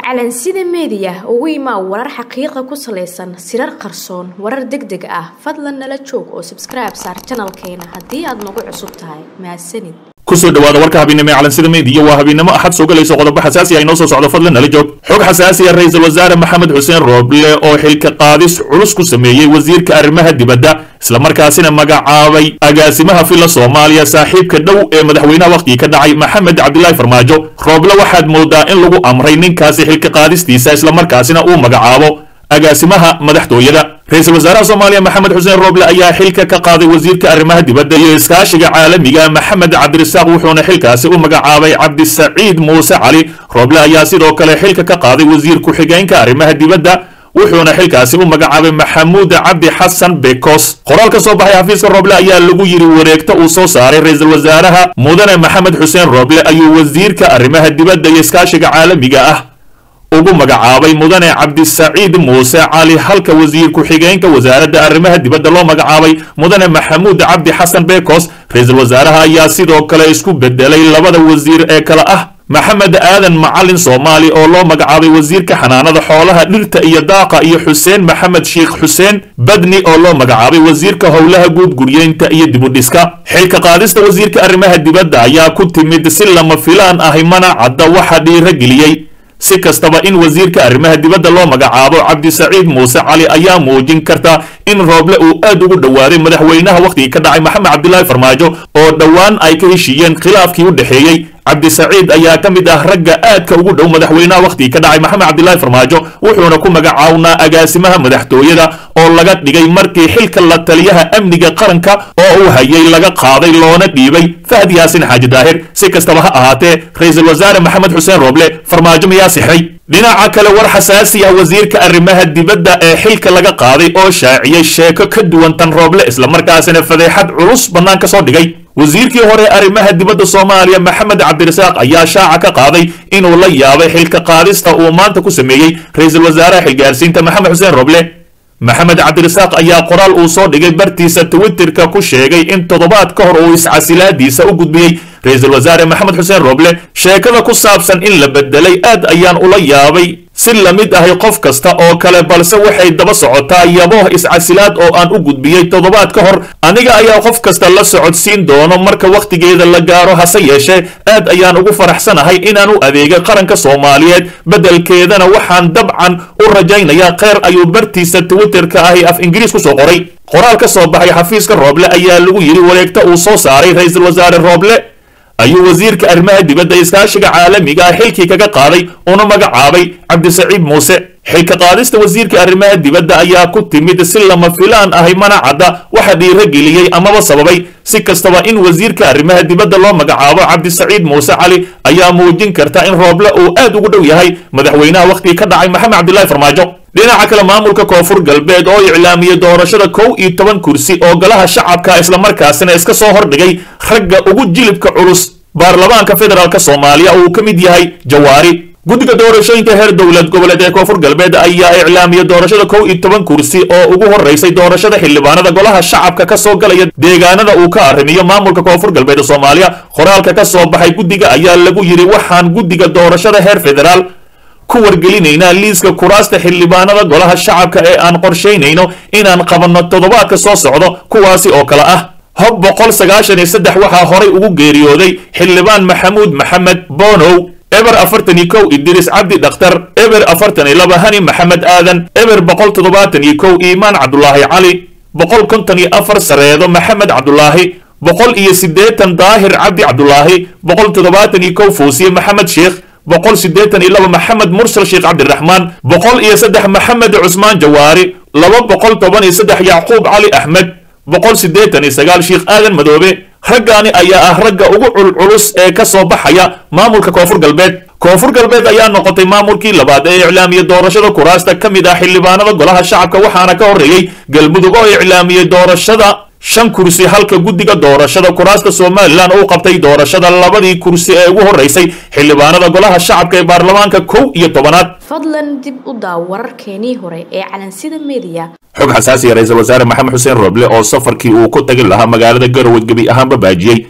calansida meediya ugu imaa warar xaqiiqa ku salaysan sirar qarsoon warar deg deg ah fadlan nala joog oo sabskribe saar janalkeena haddii aad nagu cusub tahay mahadsanid kusoo dhawaada warka habeennimo ee calansida meediya waa habeennimo axad soo galayso qodobo xasaasi ah inoo soo socdo fadlan nala joog xog xasaasi ah ra-iisul wasaare maxamed xuseen rooble oo xilka qaadis culus ku sameeyey wasiirka arrimaha dibadda islamarkaasina magacaabay agaasimaha filla soomaaliya saaxiibka dhow ee madaxweynaha wakhtigii ka dhacay maxamed cabdilaahi farmaajo rooble waxaad moodaa in lagu amray ninkaasi xilka qaadistiisa islamarkaasina uu magacaabo agaasimaha madaxtooyada ra-iisul wasaaraha soomaaliya maxamed xuseen rooble ayaa xilka ka qaaday wasiirka arrimaha dibadda iyo iskaashiga caalamiga maxamed cabdirasaaq wuxuuna xilkaasi u magacaabay cabdisaciid muuse cali rooble ayaa sidoo kale xilka ka qaaday wasiir ku-xigeenka arrimaha dibadda wuxuuna xilkaasi u magacaabay maxamuud cabdi xasan bekos qoraal ka soo baxay xafiiska rooble ayaa lagu yidhi wareegto uu soo saaray ra-iisul wasaaraha mudane maxamed xuseen rooble ayuu wasiirka arrimaha dibadda iyo iskaashiga caalamiga ah ugu magacaabay mudane cabdisaciid muuse cali halka wasiir ku-xigeenka wasaaradda arrimaha dibadda loo magacaabay mudane maxamuud cabdi xasan bekos ra-iisul wasaaraha ayaa sidoo kale isku bedelay labada wasiir ee kale ah maxamed aadan macalin soomaali oo loo magacaabay wasiirka xanaanada xoolaha dhirta iyo daaqa iyo xuseen maxamed sheikh xuseen badni oo loo magacaabay wasiirka howlaha guud guryeynta iyo dibudhiska xilka qaadista wasiirka arrimaha dibadda ayaa ku timid si lama filaan ahi mana cadda waxa dhiirageliyey si kastaba in wasiirka arrimaha dibadda loo magacaabo cabdisaciid muuse cali ayaa muujin karta in rooble uu aad ugu dhowaaday madaxweynaha wakhtigii ka dhacay maxamed cabdilaahi farmaajo oo dhowaan ay ka heshiiyeen khilaafkii u dhexeeyey cabdisaciid ayaa ka mid ah ragga aadka ugu dhow madaxweynaha wakhtigii ka dhacay maxamed cabdilaahi farmaajo wuxuuna ku magacawnaa agaasimaha madaxtooyada oo laga dhigay markii xilka la taliyaha amniga qaranka oo uu hayay laga qaaday loona dhiibay fahad yaasin xaaji daahir si kastaba ha ahaatee ra-iisul wasaare maxamed xuseen rooble farmaajo miyaa sixray dhinaca kale war xasaasi ah wasiirka arrimaha dibadda ee xilka laga qaaday oo shaaciyey sheeko ka duwan tan rooble islamarkaasina fadeexad culus bannaan ka soo dhigay wasiirkii hore arrimaha dibadda soomaaliya maxamed cabdirasaaq ayaa shaaca ka qaaday inuu la yaabay xilka qaadista uu maanta ku sameeyey ra-iisul wasaaraha xilgaarsiinta maxamed xuseen roble maxamed cabdirasaaq ayaa qoraal uu soo dhigay bartiisa twitterka ku sheegay in toddobaad ka hor uu iscasilaadiisa u gudbiyey ra-iisul wasaare maxamed xuseen roble sheekada ku saabsan in la bedelay aad ayaan ula yaabay si la mid ahay qof kasta oo kale balse waxay daba socotaa yabooh iscasilaad oo aan u gudbiyey toddobaad ka hor aniga ayaa qof kasta la socodsiin doono marka wakhtigeeda la gaaro hase yeeshee aad ayaan ugu faraxsanahay inaan u adeegay qaranka soomaaliyeed beddelkeedana waxaan dabcan u rajaynayaa kheyr ayuu bartiisa twitterka ahi af ingiriis ku soo qoray qoraal ka soo baxay xafiiska rooble ayaa lagu yidhi wareegta uu soo saaray ra-iisul wasaare rooble ayuu wasiirka arrimaha dibadda iskaashiga caalamiga ah xilkii kaga qaaday una magacaabay cabdisaciid muuse xilka qaadista wasiirka arrimaha dibadda ayaa ku timid si lama filaan ahay mana cadda waxa dhiirageliyey amaba sababay si kastaba in wasiirka arrimaha dibadda loo magacaabo cabdisaciid muuse cali ayaa muujin karta in rooble uu aad ugu dhow yahay madaxweynaha wakhtigii ka dhacay maxamed cabdilaahi farmaajo dhinaca kale maamulka koonfur galbeed oo iclaamiyey doorashada kow iyo toban kursi oo golaha shacabka islamarkaasina iska soo hordhigay ragga ugu jilibka culus baarlamaanka federaalk soomaaliya uu ka mid yahay jawaari guddiga doorashooyinka heer dowlad goboleed ee koonfur galbeed ayaa iclaamiyey doorashada kow iyo toban kursi oo ugu horeysay doorashada xildhibaanada golaha shacabka ka soo galaya deegaanada uu ka arrimiyo maamulka koonfur galbeed soomaaliya qoraalka ka soo baxay guddiga ayaa lagu yidhi waxaan guddiga doorashada heer federaal ku wargelinaynaa liiska kuraasta xildhibaanada golaha shacabka ee aan qorshaynayno inaan qabanno toddobaadka soo socdo kuwaasi oo kale ah hob boqol sagaashan iyo saddex waxaa horay ugu geeriyooday xildhibaan maxamuud maxamed bonow eber afartan iyo kow idriis cabdi dhakhtar eber afartan iyo laba hani maxamed aadan eber boqol toddobaatan iyo kow iimaan cabdulaahi cali boqol konton iyo afar sareedo maxamed cabdulaahi boqol iyo siddeetan daahir cabdi cabdulaahi boqol toddobaatan iyo kow fuusiye maxamed sheekh boqol siddeetan iyo laba maxamed mursal sheekh cabdiraxmaan boqol iyo saddex maxamed cusmaan jawaari laba boqol toban iyo saddex yacquub cali axmed boqol siddeetan iyo sagaal sheekh aadan madoobe raggaani ayaa ah ragga ugu culculus ee ka soo baxaya maamulka koonfur galbeed koonfur galbeed ayaa noqotay maamulkii labaad ee iclaamiyey doorashada kuraasta ka mid ah xildhibaanada golaha shacabka waxaana ka horreeyey galmudug oo iclaamiyey doorashada shan kursi halka guddiga doorashada kuraasta somalilan uu qabtay doorashada labadii kursi ee ugu horreysay xildhibaanada golaha shacabka ee baarlamaanka kow iyo tobanaad fadlan dib u daaw wararkeenii hore ee calansida meediya xog xasaasiya ra-iisul wasaare maxamed xuseen rooble oo safarkii uu ku tagi lahaa magaalada garowe gebi ahaanba baajiyey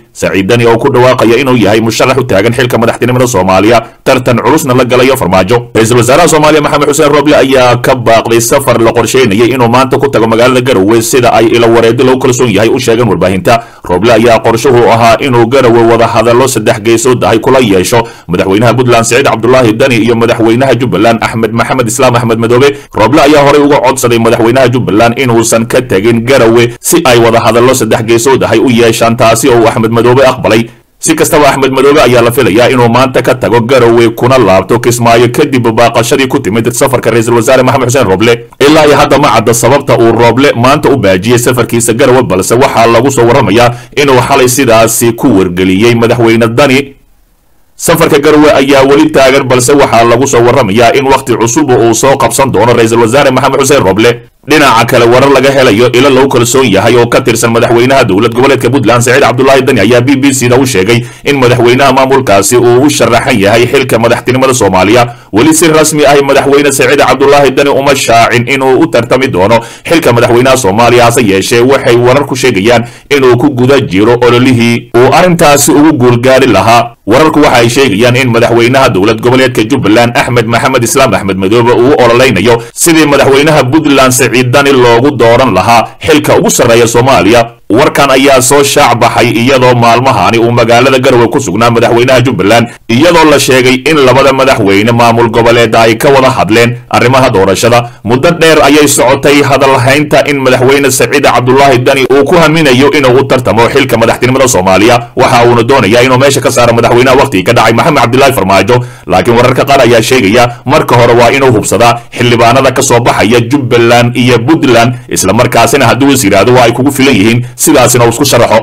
saciid dani oo ku dhawaaqaya inuu yahay musharax u taagan xilka madaxtinimada soomaaliya tartan culusna la galayo farmaajo ra-iisul wasaaraha soomaaliya maxamed xuseen roble ayaa ka baaqday safar la qorsheynayay inuu maanta ku tago magaalada garowe sida ay ilo wareedi lagu kalsoon yahay u sheegeen warbaahinta roble ayaa qorshuhu ahaa inuu garowe wada hadallo saddex geesood ahay kula yeesho madaxweynaha puntland siciid cabdulaahi dani iyo madaxweynaha jubbaland axmed maxamed islaam axmed madoobe roble ayaa horey uga codsaday madaxweynaha jubbaland inuusan ka tegin garowe si ay wada hadallo saddex geesood ahay u yeeshaan taasi oo uu axmed madoobe aqbalay si kastaba axmed madoobe ayaa la filayaa inuu maanta ka tago garowe kuna laabto kismaayo kadib baaqashadii ku timid safarka ra-iisul wasaare maxamed xuseen roble ilaa iyo hadda ma cadda sababta uu roble maanta u baajiyey safarkiisa garowe balse waxaa lagu soo warramayaa inuu xalay sidaasi ku wargeliyey madaxweyne dani safarka garowe ayaa weli taagan balse waxaa lagu soo warramayaa in wakhti cusub uu soo qabsan doono ra-iisul wasaare maxamed xuseen roble dhinaca kale warar laga helayo ilo lagu kalsoon yahay oo ka tirsan madaxweynaha dowlad goboleedka puntland saciid cabdulaahi dani ayaa b b c da u sheegay in madaxweynaha maamulkaasi uu u sharaxan yahay xilka madaxtinimada soomaaliya weli si rasmi ah madaxweyne saciid cabdulaahi dani uma shaacin inuu u tartami doono xilka madaxweynaha soomaaliya hase yeeshee waxay warar ku sheegayaan inuu ku guda jiro ololihii uu arrintaasi ugu guulgaari lahaa wararku waxa ay sheegayaan in madaxweynaha dowlad goboleedka jubbaland axmed maxamed islaam axmed madoobe uu u ololaynayo sidii madaxweynaha puntland saciid dani loogu dooran lahaa xilka ugu sarreeya soomaaliya warkan ayaa soo shaac baxay iyadoo maalmahani uu magaalada garowe ku sugnaa madaxweynaha jubbaland iyadoo la sheegay in labada madaxweyne maamul goboleeda ay ka wada hadleen arrimaha doorashada muddo dheer ayay socotay hadalhaynta in madaxweyne saciid cabdulaahi dani uu ku haminayo inuu u tartamo xilka madaxtinimada soomaaliya waxa uuna doonayaa inuu meesha ka saaro madaxweynaha wakhtigii ka dhacay maxamed cabdilaahi farmaajo laakiin wararka qaar ayaa sheegaya marka hore waa inuu hubsadaa xildhibaanada ka soo baxaya jubbaland iyo puntland islamarkaasina hadduu is yidhaahdo waa ay kugu filan yihiin sidaasina uu isku sharaxo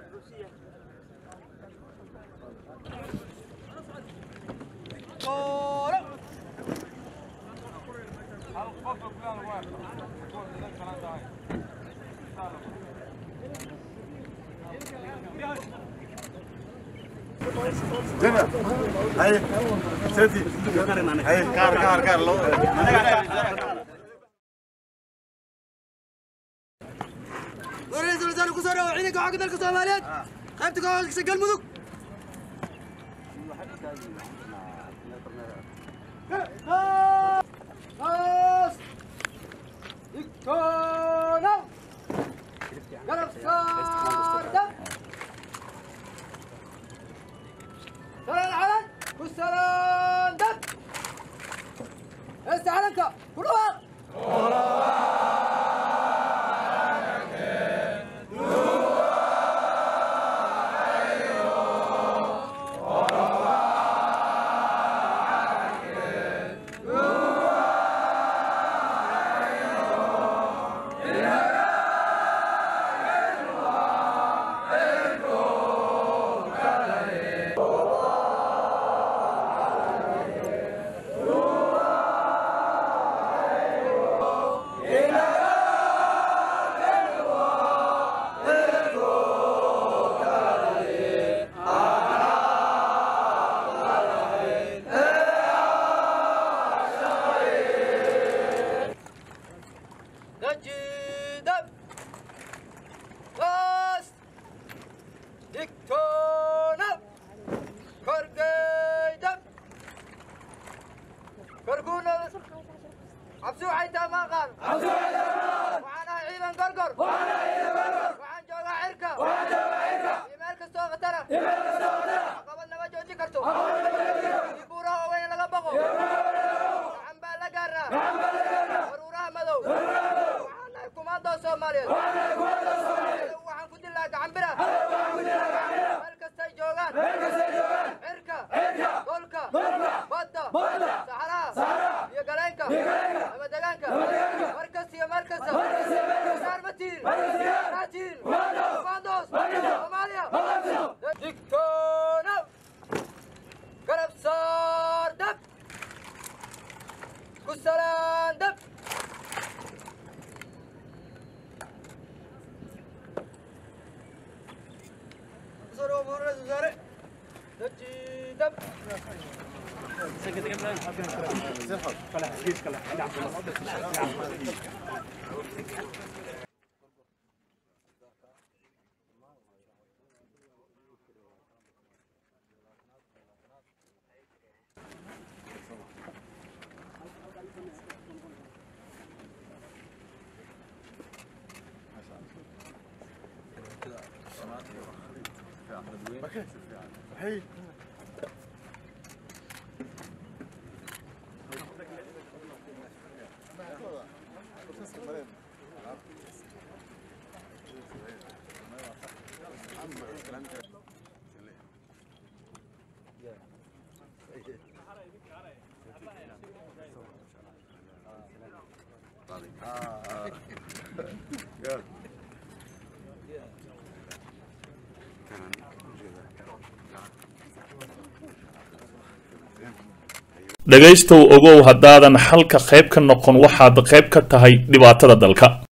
هاي سيدي هاي كار كار كار لو ورئيس الوزراء ku soo dhawo ciidanka xoogga dalka Soomaaliyeed qaybta ka howlgasha galmudug استعلنك كل وقت نجد بس دكتونا كرقيدم كرقونا عبسو حيتا ما قال عبسو حيتا ما قال وعنا عيبا قرقر وعنا عيبا قرقر وعن جوغا عركة وعن جوغا عركة يمالك استوغ ترى يمالك استوغ ترى قبلنا ما جوجي كرتو يبورا وين لغبقو نعم بالا قرر نعم بالا قرر ورورا مدو waxaan kumaadoo soomaaliyeed waxaan ku dilaa gacanbira meel kastay joogaan cirka dhulka badda saxaraha iyo galeenka ama degaanka mar kasta iyo meel kasta saar ma tihin maa tihin kumaandoos soomaaliya digtoona garab saar dab ku salaan dab صاروا أمور الوزراء نجي دب هي dhegaystow ogow haddaadan xalka qayb ka noqon waxaad qayb ka tahay dhibaatada dalka